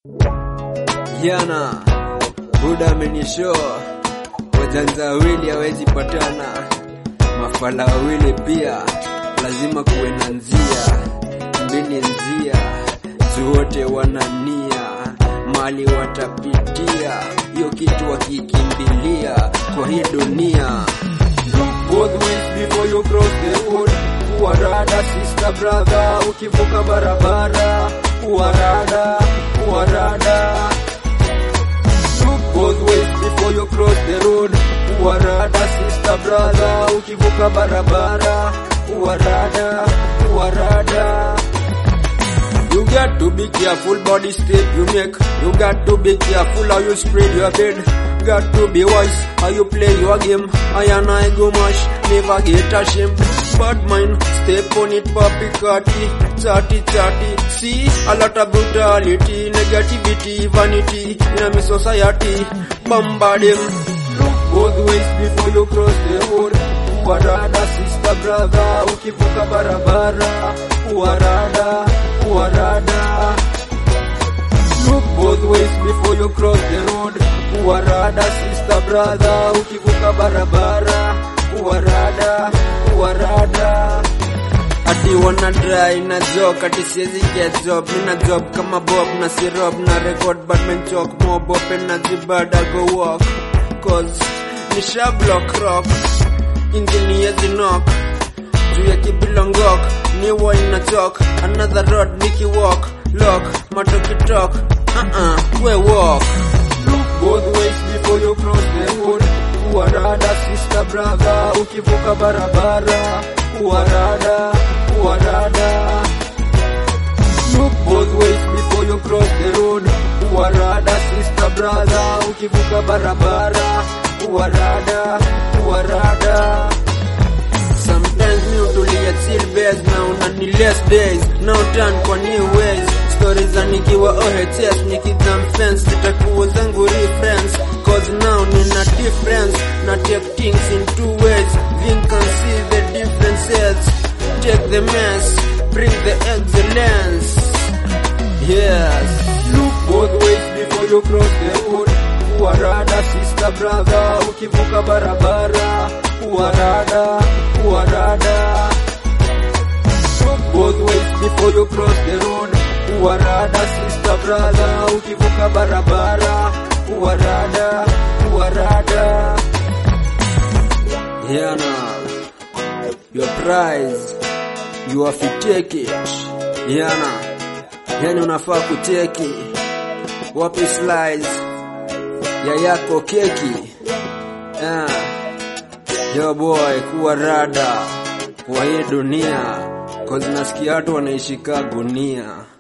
Jana Buda amenishow wajanja wawili hawezi patana, mafala wawili pia lazima kuwe na njia mbili, njia zote wanania mali watapitia, hiyo kitu wakikimbilia kwa hii dunia. Both ways before you cross the road, uwarada sister brother, ukivuka barabara uwarada uwarada Look both ways before you cross the road. Uwarada sister brother, ukivuka barabara. Uwarada, uwarada. You got to be careful body step you make. You got to be careful how you spread your bed. Got to be wise how you play your game. I and I go mash, never get ashamed. Bad mind, step on it, papi kati, chatty chatty. See a lot of brutality, negativity, vanity in a society. Bombarding. Look both ways before you cross the road. Uwarada sister brother, ukivuka barabara. Uwarada, uwarada. Look both ways before you cross the road. Uwarada sister brother, ukivuka barabara. Uwarada, uwarada. Ati wana dry na joke, ati siwezi get job. Mina job kama Bob na syrup na record but men choke mob open na zibada go walk. Cause nisha block rock, ingini yezi knock. Juu ya kibilongok, ni wine na chalk. Another road niki walk, lock, matoki talk. Uh-uh, we walk. Look both ways before you cross the road. Uwarada sister brother, ukivuka barabara. Uwarada, uwarada. Look both ways before you cross the road. Uwarada sister brother, ukivuka barabara. Uwarada, uwarada. Sometimes mi utulia chill base na unani less days now turn kwa new ways stories za nikiwa OHS nikidam fence zitakuwa zangu reference cause now nina difference na take things in two ways you can see the differences take the mess bring the excellence yes look both ways before you cross the road uwarada sister brother ukivuka barabara uwarada uwarada Look both ways before you cross the road uwarada sister brother ukivuka barabara uwarada uwarada yana your prize you have to take it yana yani unafaa kuteki wapi slides ya yako keki yeah. Yo boy, kuwa rada kwa hii dunia, cause nasikia watu wanaishika gunia.